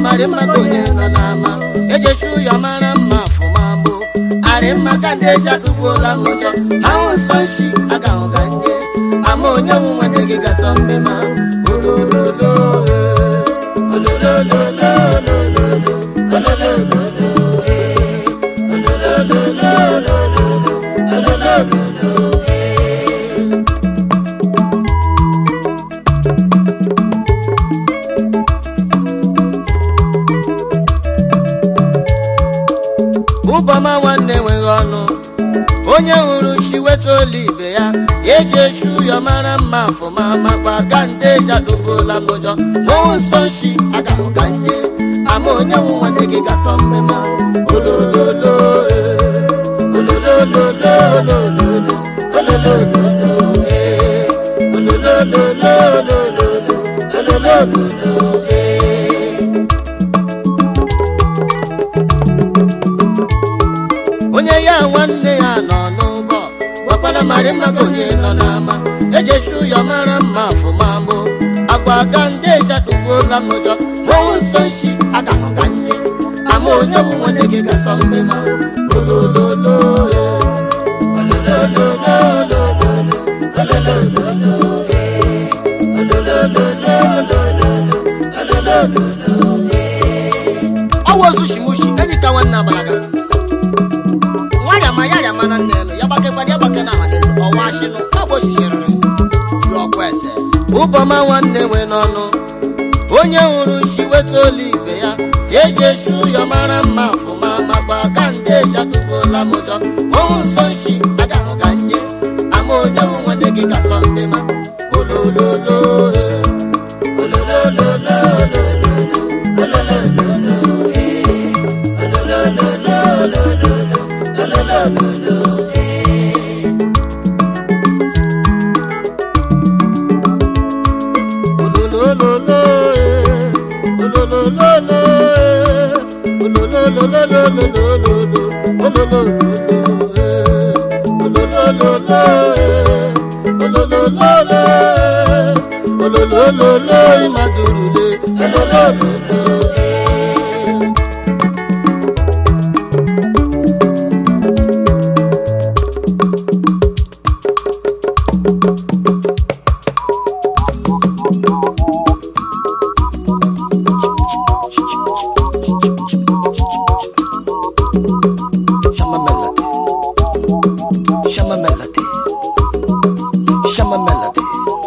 marị mma ka onye nọ n'ama ejechi ụyọ mara mma afụma gboo arị mma ka ndị eji adụgbuola m ụjọ ahụ nsọ nshi agahụ ga nje ama onye nwe nwanne gị gasọ mbe ma olololo eh, ololololololo, ololololo, eh, ololololololo, ololololo, eh. ụbọma nwanne enweghị ọnụ onye hụrụ chi weta olu ibe ya ya eji eshi ụyọ mara mma afụma makwa ga ndị eji adụgola m ụjọ hụụ nsọ nshi agahụ ka nje ama onye nwe nwanne gị gasọ mbe ma olololo eh, ololololololo, ololololo, eh, ololololololo, ololololo, eh. onye ya nwanne ya nọ n'ụgbọ gwakwara marị mma ka onye nọ n'ama ejeshi ụyọ mara mma afụma mbụ agwa ga ndị ejadugbuola m ụjọ hụụ nsọ nshi aga hụ ka nne ama onye bụ nwanne gị gasọ mbe ma olololo eh, ololololololo, ololololo, eh, ololololololo, ololololo, eh. ọ wozu shimushi edita nwanne abalaga nwarịama ya rịama na nne elu ya gbakegbara ya gbake na ọhaneze ọwa shịnụ ọgba oshisiriri ju ọkụ ese ụbọma nwanne nwe n'ọnụ onye hụrụ nshi weta olu ibe ya ya eji eshi ụyọ mara mma afụma makwa ka ndị eji adụgbuola m ụjọ ọnwụ nsọ nshi agahụ ga nye ama onye hụ nwanne gị gasọ ndị ma olololo eh, ololololololo, ololololo, eh, ololololololo, ololololo, eh. ololololo eh, ololololo eh, olololololololo, ololololo eh, ololololo eh, ololololo eh, ololololo imadurule ololololo eh. Shama melody. Shama melody. Shama melody.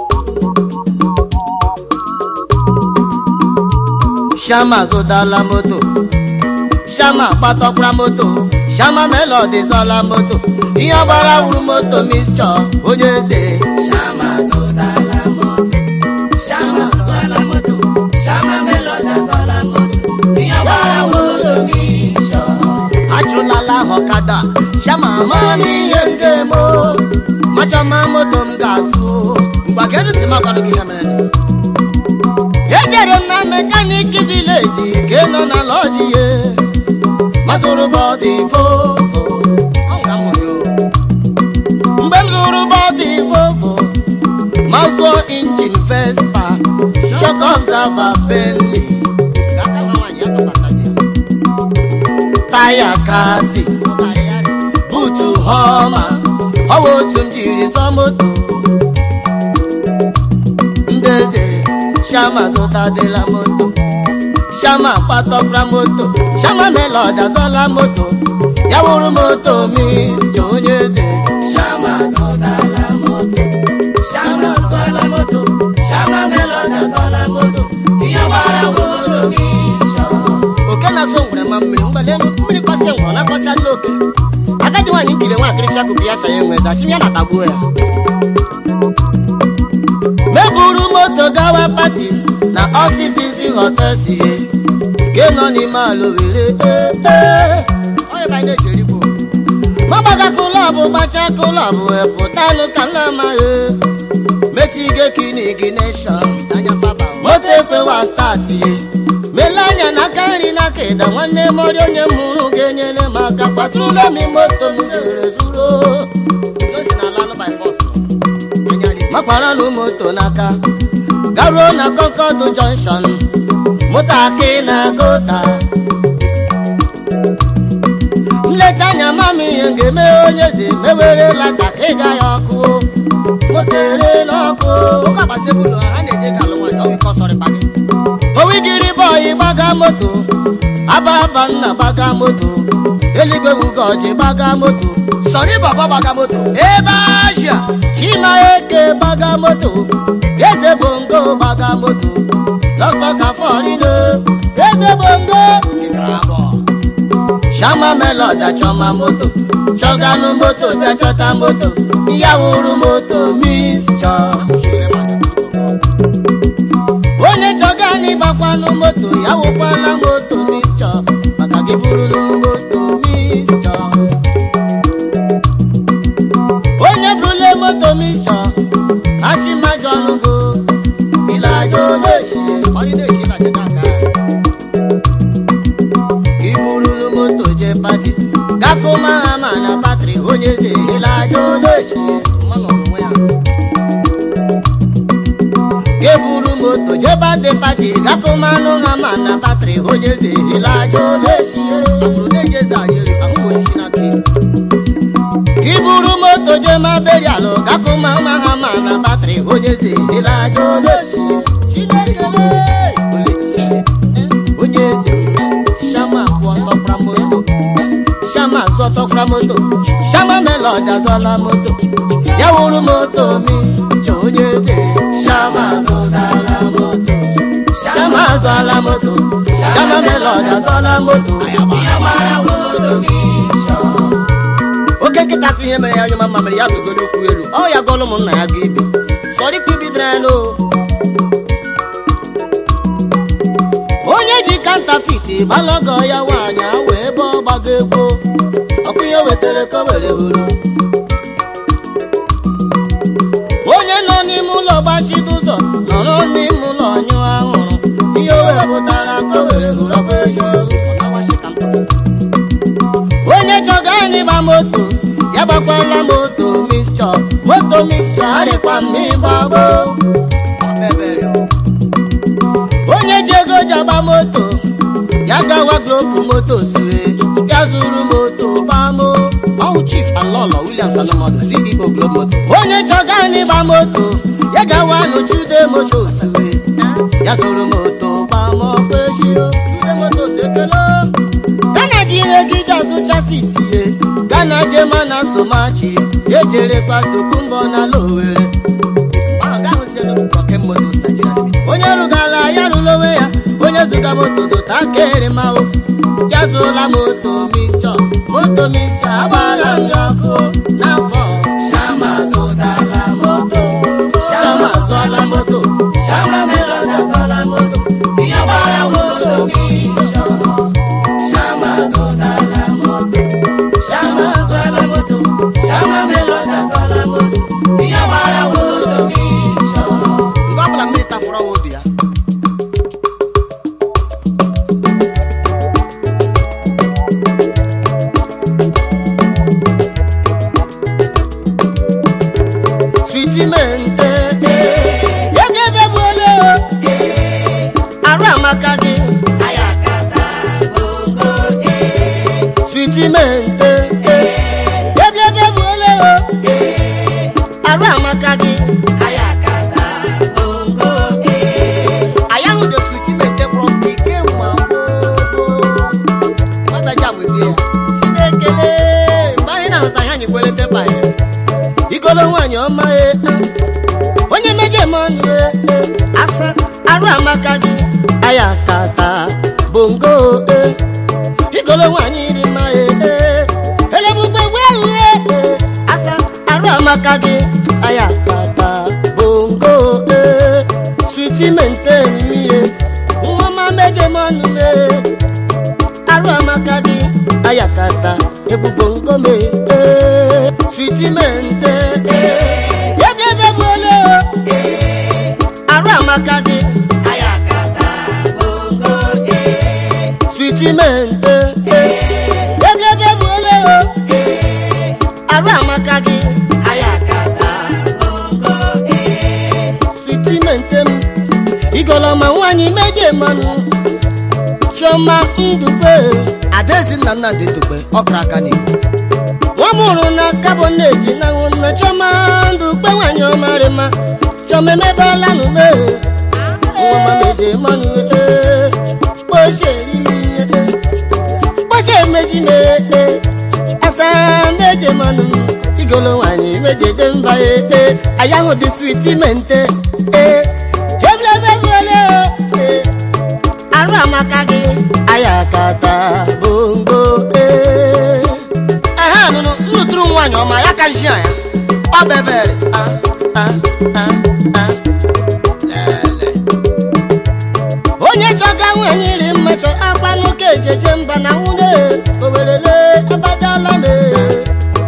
Shama zụtala moto. Shama kpatọkwara moto. Shama melody zọla moto. Ihe gbara wuru moto mixture onye eze. Shama zụtala moto. Shama zụtala moto. Shama melody zọla moto. Ihe gbara wuru moto mixture. ajụlala ọkada shama mami ihe nke mo machọma moto m ga-azụ ngwa kedu ntị m agwara gị ihe mere nụ? ejere m na mekaniki vileji ke nọ na lọji ye mazụrụ bọdị vovo Ọ nga m hụrụ ya o. mgbe m zụrụ bọdị vovo ma zụọ injin vespa shok observer bentley Ga-aka nwa nwaanyị ya tụkwasị dị ya. taya kasi butu họma ọwa otu m jiri zọ moto ndeze shama zụtadịla moto shama kpatọkra moto shama melod azọla moto ya wụrụ moto mista onye eze shama zụtala moto shama zụtala moto shama melod azọla moto ihe gbara moto mista oke na-asọ ngwere ma mmiri mgbalielu mmiri kọsịa ngwọrọ na-akọsịa ndị oke agadi nwaanyị nkiri nwa akịrịsị akụkụ ya sa ya enwe zachi ya na-atagbuo ya meburu moto gawa pati na ọsịsịsị họtesi ke nọ n'ime ala were magbaga klọbụ gbacha klọbụ pụtanụ ka nlamaghị metige kinigineshọn moto ekwewa stati mele anya n'aka nri n'aka ịda nwanne mọrị onye mụrụ ga-enyere m aka kwatụrụla m moto m jere zuru makwaranụ moto n'aka garuo na kọnkọd jọnshọn moto aka ị na-agụta nleta anya mama ihe m ga-eme onye eze mewere lata ka ịga ya ọkụ moto ere n'ọkụ owidiri bọyị gbaga moto ababa nna gbaga moto eluigwe wugoji gbaga moto sọrí bàbá bàgà moto. ebe asia. chima eke gbaga moto eze bongo gbaga moto dr saforino eze bongo kìkìrà bọ̀. shama melod achọma moto chọganụ moto bịa chọta moto ya wuru moto mis chọ onye chọgani gbakwanụ moto ya wụkwala moto mis chọ maka gị burulu moto mis chọ onye burule moto mis chọ asị mmajọ ọnụgo ilaja oleshi ọdịnihu na jẹjẹ aka. iburulu moto je pati gakụma hama na batrị onye eze ilaja oleshi mmanụ ọrụ onwe ya. geburu moto je bade pati gakụmanụ hama na batrị onye eze ilaja oleshi afro na-eji eze anyị elu ahụ m osisi n'aka elu. iburu moto je ma berialụ gakụma hama na batrị onye eze ilaja oleshi chineke oleshi onye eze m shama kwụ ọtọkpra moto shama zọtọkpra moto shama melod azọla moto ya wuru moto mi chọ onye eze shama zọtala moto shama azọla moto shama melod azọla moto oke nkịta si ihe mere ya onye mama mere ya tụgo n'okwu elu ọ ya gọlụ ụmụnna ya ga ibi sọrịkwa ibidere n'o onye ji kantafiti gbalago ya nwaanyị awụ ebe ọ gbago egwu ọkụ ihe wetara ka o were hụrụ onye nọ n'ime ụlọ gbachide ụzọ nọrọ n'ime ụlọ nyụọ ahụrụ ihe o wepụtara ka o were hụrụ ọkụ eziokwu ọ na-agbachi ka mpụ. onye chọga anyị gba moto ya gbakwala moto mixture moto mixture arịkwa mma ịgbagbo ọbẹ̀bẹ̀rẹ̀ o. onye ji ego ji agba moto ya gawa globu moto sue ya zuru moto gbamo ọwụ chief alọlọ williams anamọdụ ceo globe moto onye chọga anyị gba moto ya gawa n'chude moto sue ya zuru moto gbamo kpechio chude moto sekelo gana ji ihe gị ji azụchasị isie gana jema na somachi ejerekwa tokumbo na lowere mgbe ahụ gaa hụzie n'okpukpe ọkem motos Nigeria Limited. onye rụgala ya rụrụ onwe ya onye zụga moto zụta kere mao ya zụla moto mixture moto mixture agbala m ya ọkụ n'afọ shama zụtala moto shama zụọla moto shama melod azụọla moto ihe gbara moto mixture shama zụtala moto shama zụọla moto shama melod azụọla moto ihe gbara moto mixture mgbe ọ bụla mmiri tafụrụ ọnwa obi ya. switimente yegebebuole arụ amaka gị switimente yegebebuole arụ amaka gị anyị ahụ dị switimente kpọrọ mkpa ike mma ọbaja bụzie ya chinekele mgbe anyị na-ahụsa ihe anyị kwere tepa ya igolo nwaanyị ọma e onye meje m ọnụ e asa arụ amaka gị aya kata bongo e igolo nwaanyị dị mma e elegbugbe wehu e asa arụ amaka gị aya kata bongo e switi menten miye nwa meje m ọnụ e arụ amaka gị ayakata egbugbo nkome ee, switimente yedebebuole arụ amaka gị switimente yedebebuole arụ amaka gị switimente m igolọma nwaanyị meje mmanụ chioma ndukwe adaezi nna nnamdị ndukwe ọkara aka n'igbo nwa mụrụ na kaboneji na nna chioma ndukwe nwanyị ọmarị mma chioma emebela n'ume nwa mameje mmanụ ee kpoche erimi ihe kpoche emeji mee asa meje mmanụ igolo nwanyị mejeje mba ee aya ahụ dị switi mente ee heblebebele ee arụ amaka gị aya kata bongo ee ehe nụnụ nnụtụrụ nwaanyị ọma ya ka nshi anya ọ bebere ah, ah, ah, ah. Lele. onye chọga nwaanyị ri mmachọ akpanụ ka ejeje mba na nwunye owerele abadala m ee.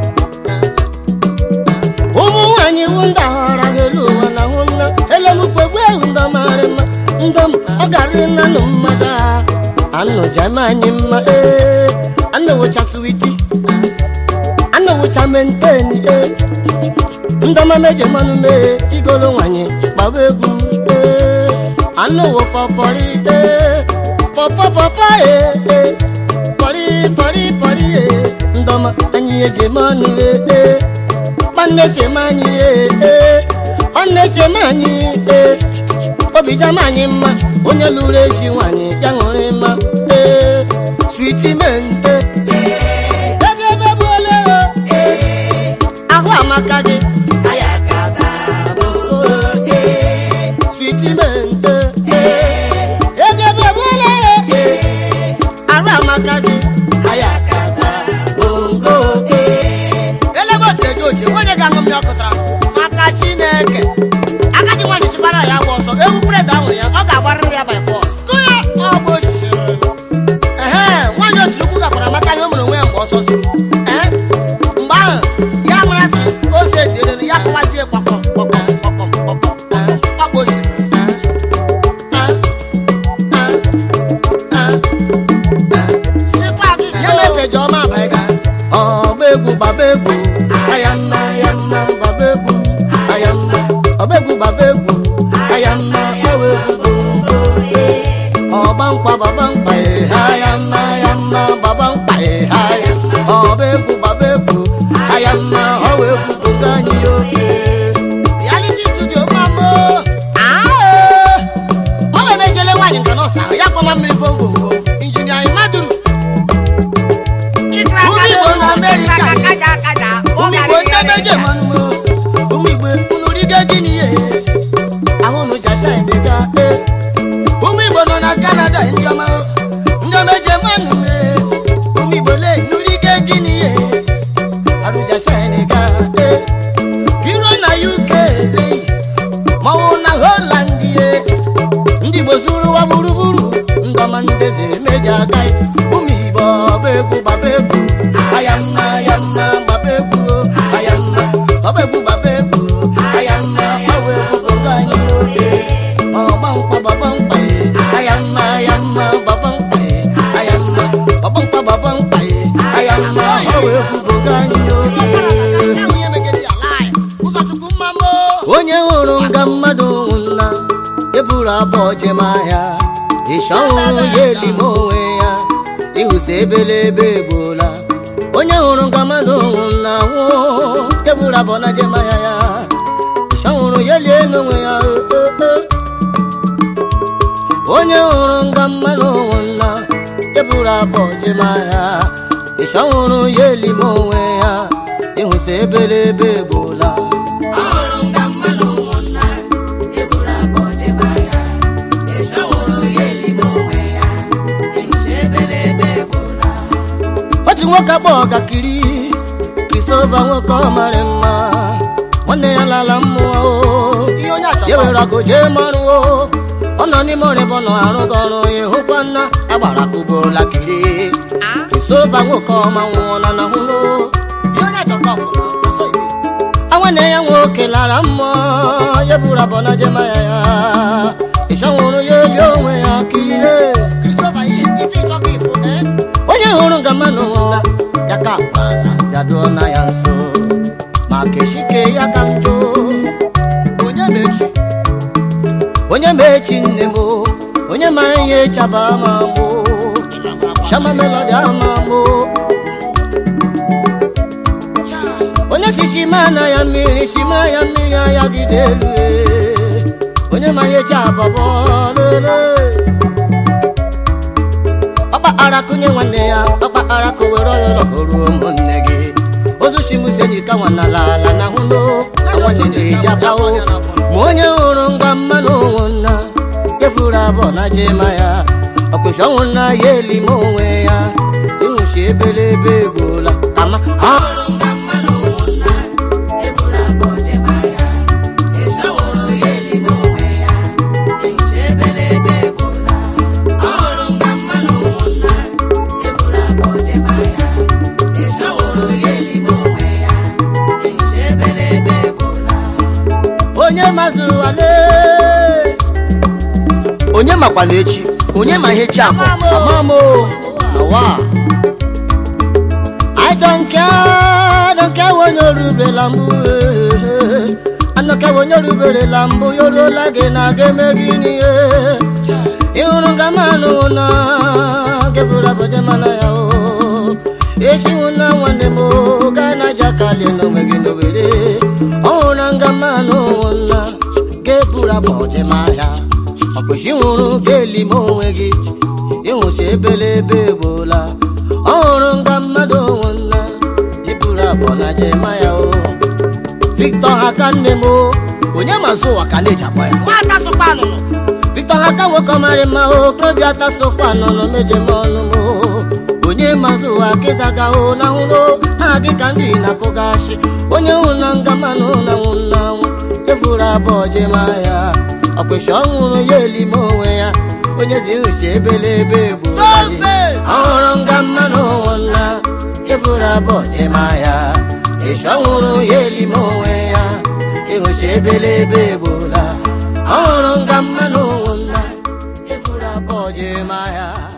ụmụ nwaanyị iwu ndị ahọra ha elu ụwa na hụ nna elemukpegbu ewu ndọmarị mma ndọm ọ garị nanụ mmadụ a anụjem anyị mma ee anụwụcha switi anụwụcha menteni ee ndọma meje mmanụ mee igolo nwanyị gbaba egwu ee anụwụ pọpọrị ee pọpọpọpọ ee ee pọrị pọrị pọrị ee ndọma anyị eji mmanụ ee ee kpanne anyị ee ọnne anyị ee obijama anyị mma onye lụrụ ezi nwanyị ya ṅụrị mma ee switi mente eblebe gbuole ahụ amaka gị switi mente eblebe gbuole ahụ amaka gị bongo elebe otu eje oche onye ga-aṅụ mmiri ọkụtara maka chineke agadi nwaanyị sikwara ya gba ọsọ ewu bred ahụ ya ọ ga-agbarịrị ya by force kụnye ọgba osisi ehe nwaanyị otu ukwu gakwara mata ihe o mere onwe ya mgbe ọsọ si ee mgbe ahụ ya marasị ose etinyere ya kụwazie kpọkọm kpọkọm kpọkọm kpọkọm ee, ọgba osisi ya mefe jeọma abalị ga ọgba egwu gbaba egwu aya mma aya mma gbaba egwu aya mma ọgba egwu gbaba egwu aya mma gbawa egwu gbogbo ọgba mkpa gbaba mkpa ee, aya mma aya mma gbaba mkpa ee, aya ọgba egwu gbaba egwu aya mma ọwa egwu gbogbo anyị oke reality studio mamo ọ ga-emechiele nwaanyị nka nọọsụ ahụ ya kpọma mmiri vovovoo injinia imaduru ụmụ igbo na amerịka ụmụ igbo ndị meje mmanụ ụmụ igbo unu rigo gịnị ihe ahụ unu jasa ndịga ee ụmụ igbo nọ na kanada ndị ọma ndị meje mmanụ ee ụmụ igbo le nurigo gịnị ihe arụjasa ndịga ee kiro na uk ee maọbụ na holand ee ndị igbo zuru ụwa gburugburu ndọma ndeze meji aka ụmụ igbo ọba egwu gbaba egwu aya mma aya mma gbaba egwu aya mma ọba egwu gbaba egwu aya mma gbawa egwu bongo anyị oge ọgba mkpa gbaba mkpa aya mma aya mma gbaba mkpa aya mma ọgba mkpa gbaba mkpa aya mma gbawa egwu bongo anyị oge onye hụrụ nga mmadụ nwụna eburu abụọ jem ahịa ịsha ọhụrụ ya elime onwe ya ịhụsi ebelebe egbola onye hụrụ nga mmadụ nwụna nwụọ eburu abụọ na jem ahịa ya ịsha ọhụrụ ya lie n'onwe ya o, o, o. onye hụrụ nga mmadụ nwụna eburu abụọ jem ahịa ịsha ọhụrụ ya elime onwe ya ịhụsi ebelebe egbola otu nwoke akpọ ọgakiri krisova nwoke ọ mara mma nwanne ya lala mmụọ o. ya were akụ jee mọrụ o ọ nọ n'ime ọrịbọ nọ arụghị ọrụ ya hụkwa nna agbara kụbola kiri krisova nwoke ọma nwụọ na na hụrụ nwanne ya nwoke lara mmụọ ya buru abọ na jema ya ya ịchọ nwụrụ ya eli onwe ya kirile onye hụrụ nga mmanụ nwụla ya ka akpala gaduo na ya nso ma keshike ya ka njọ onye mechi onye mechi nne m o, onye ma ihe chaba ma mụ shama melodi amamo onye si shimana ya mmiri shimara ya mmiri ya gide elu ee. onye ma ihe ji abọbọ lele ọkpa ara kụnye nwanne ya ọkpa ara kụwere ọyọrọ ruo ụmụnne gị ozu shimusenyi ka nwana lala na hụno nwanne na-eji abawo ma onye hụrụ ngwa mmanụ ụmụnna efuru abụọ na jema ya ọkpụchi ọnwụ nna ya elime onwe ya ịnwụchi ebelebe egbola kama ahụrụ ngwa mmanụ ụmụnna efuru abụọ jema ya ịsọwụrụ ya elime onwe ya ịnwụchi ebelebe egbola ahụrụ ngwa mmanụ ụmụnna efuru abụọ jema ya ịsọwụrụ ya elime onwe ya ịnwụchi ebelebe egbola onye mazụ wale onye makwana echi onye ma ihe chi akọ amamo awa i don't care don't care onye orubela mbụ eh, anọka onye oruberela mbụ yoruola gị na aga eme gị n'ihe ịhụrụ nga manụ na gefuru abụje mana ya o echiwu na nwanne m o, gaa na jakalie n'onwe gị n'owere ọhụrụ nga manụ na geburu abụje ma ya ọkpụchi nwụrụ ga-eli m onwe gị ịnwụchi ebelebe egbola ọhụrụ nga mmadụ nwụna iburu abụọ na jema ya o victor haka nne m o onye mazụ ụwa ka na-eji akpọ ya nwata sụkwa anụnụ victor haka nwoke ọmarị mma o okorobịa tasokwa nọnọ meje m ọnụ m o onye mazụ ụwa kezaga o na hụrụ ha gị ka ndị na-akụghachi onye hụ na nga manụ na nwụ na nwụ efuru abụọ jema ya ọkpịsị ọhụrụ ya elime onwe ya onye zi nhuchi ebelebe egbuolaji ọhụrụ nga mmanụ nwụna efuru abụọ jema ya ịsị ọhụrụ ya elime onwe ya ịhụchi ebelebe egbola ọhụrụ nga mmanụ nwụna efuru abụọ jema ya